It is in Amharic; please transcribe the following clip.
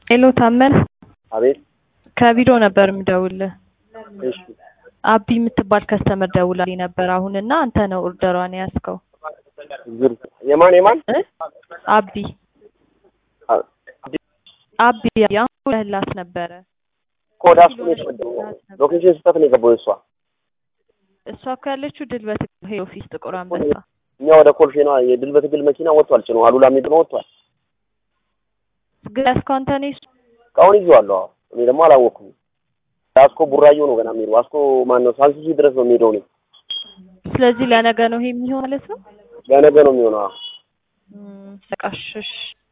ሄሎ ታመን አቤት። ከቢሮ ነበር የምደውልህ። እሺ አቢ የምትባል ከስተመር ደውላልኝ ነበር አሁን እና አንተ ነው ኦርደሯን የያዝከው ዝርዝ የማን የማን እ አቢ አ- አቢ አሁን ብለህላት ነበረ። ኮድ አስኩ ነው የተቀደመው። ሎኬሽን ስህተት ነው የገባው የእሷ። እሷ እኮ ያለችው ድል በትግል ኦፊስ ጥቁር አንበሳ። እኛ ወደ ኮልፌ ነው የድል በትግል መኪና ወጥቷል። ጭኖ አሉላ የሚል ነው ወጥቷል። ግን ያዝከው አንተ ነህ እሱ እስካሁን ይዤዋለሁ። አዎ። እኔ ደግሞ አላወቅኩም። አስኮ ቡራዮ ነው ገና የሚሄደው። አስኮ ማን ነው ሳንሱሲ ድረስ ነው የሚሄደው። እኔ ስለዚህ ለነገ ነው ይሄ የሚሆን ማለት ነው። ለነገ ነው የሚሆነው። አዎ። እም፣ በቃ እሺ እሺ